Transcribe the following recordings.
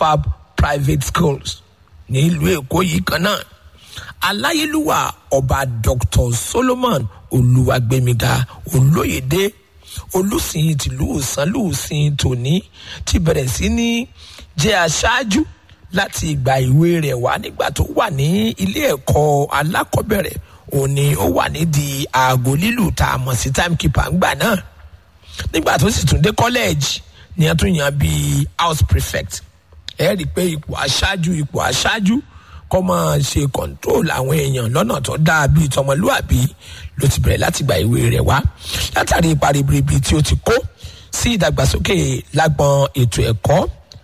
confab private schools ní ìlú èkó yìí kan náà aláyélúwà ọba dr solomon olúwàgbẹmíga olóyèdè olùsìn tìlú ìsánlùsìn tòní ti bẹ̀rẹ̀ sí ní jẹ́ aṣáájú láti ìgbà ìwé rẹ̀ wá nígbà tó wà ní ilé ẹ̀kọ́ alákọ̀ọ́bẹ̀rẹ̀ òun ni ó wà nídìí aago lílù tá a mọ̀ sí timekeeper ńgbà náà nígbà tó sì tún dé kọ́lẹ́ẹ̀jì ni a tún yàn bíi house prefect ẹ rí i pé ipò aṣáájú ipò aṣáájú kọ́ máa ṣe control àwọn èèyàn lọ́nà tó dáa bíi tọmọlúàbí ló ti bẹ̀rẹ̀ láti gba ìwé rẹ̀ wá látàrí ipa ribiribi tí ó ti kó sí ìdàgbàsókè lágbọn ètò ẹ̀kọ́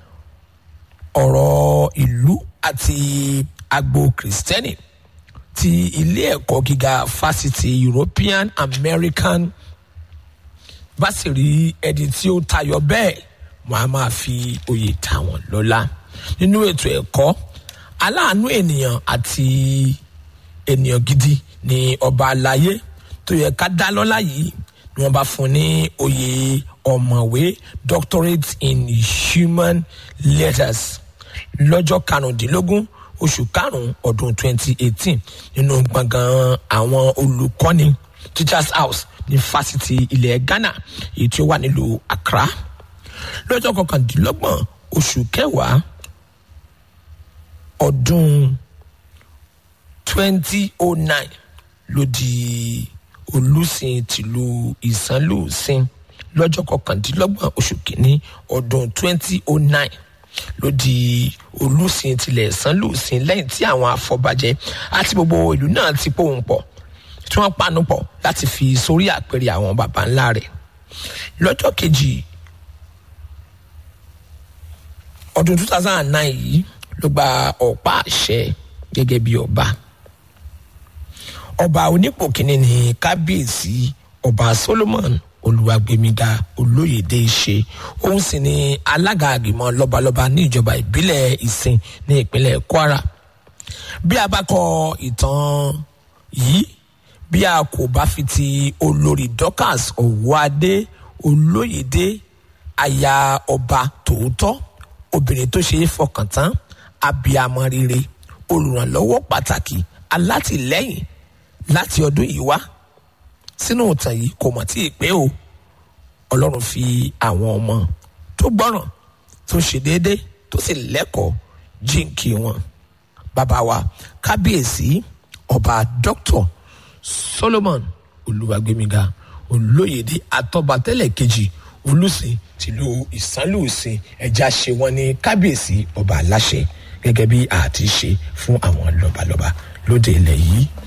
ọ̀rọ̀ ìlú àti agbo kìrìsìtẹ́nì ti ilé ẹ̀kọ́ gíga fásitì european american bá sì rí ẹni tí ó tayọ bẹ́ẹ̀ wọ́n á máa fi oyè ta wọ́n lọ́lá nínú ètò ẹ̀kọ́ aláàánú ènìyàn àti ènìyàn gidi ni ọba àlàyé tó yẹ ká dá lọ́lá yìí ni wọ́n bá fún ní oyè ọ̀mọ̀wé doctorate in human letters lọ́jọ́ karùndínlógún oṣù karùn-ún ọdún twenty eighteen nínú gbọ̀ngàn àwọn olùkọ́ni teachers house ní fásitì ilẹ̀ ghana èyí tí ó wà nílùú accra lọ́jọ́ kọkàndínlọ́gbọ̀n oṣù kẹwàá ọdún twenty oh nine ló di olùsìn tìlú ìsánlùsìn lọ́jọ́ kọkàndínlọ́gbọ̀n oṣù kìíní ọdún twenty oh nine ló di olùsìn tilẹ̀ ìsánlùsìn lẹ́yìn tí àwọn afọbajẹ àti gbogbo ìlú náà ti pòun pọ̀ tí wọ́n panu pọ̀ láti fi sórí àpèrè àwọn baba ńlá rẹ̀ lọ́jọ́ kejì ọdún two thousand and nine yìí ló gba ọ̀pá àṣẹ gẹ́gẹ́ bí ọba ọba onípò kínní ní kábíyèsí ọba solomon olùwàgbẹmíga olóyèdè ṣe òun sì ni alága àgbìmọ̀ lọ́balọ́ba ní ìjọba ìbílẹ̀ ìsìn ní ìpínlẹ̀ kwara bí a bá kọ ìtàn yìí bí a kò bá fi ti olórí dorcas ọ̀wọ́adé olóyèdè aya ọba tòótọ́ obìnrin tó ṣe é fọkàn tán abiyamọ rere olùrànlọ́wọ́ pàtàkì alátìlẹ́yìn láti ọdún yìí wá sínú ìtàn yìí kò mọ̀ tí ì pé o ọlọ́run fi àwọn ọmọ tó gbọ́ràn tó ṣe déédé tó sì lẹ́kọ̀ọ́ jíǹkì wọn bàbá wa kábíyèsí ọba dr solomon olùwàgbémiga olóyèdè àtọ́bátẹ́lẹ̀ kejì olùsìn tìlú ìsánlùsìn ẹja ṣe wọn ní kábíyèsí ọba aláṣẹ gẹ́gẹ́ bí àti ṣe fún àwọn lọ́balọ́ba lóde ilẹ̀ yìí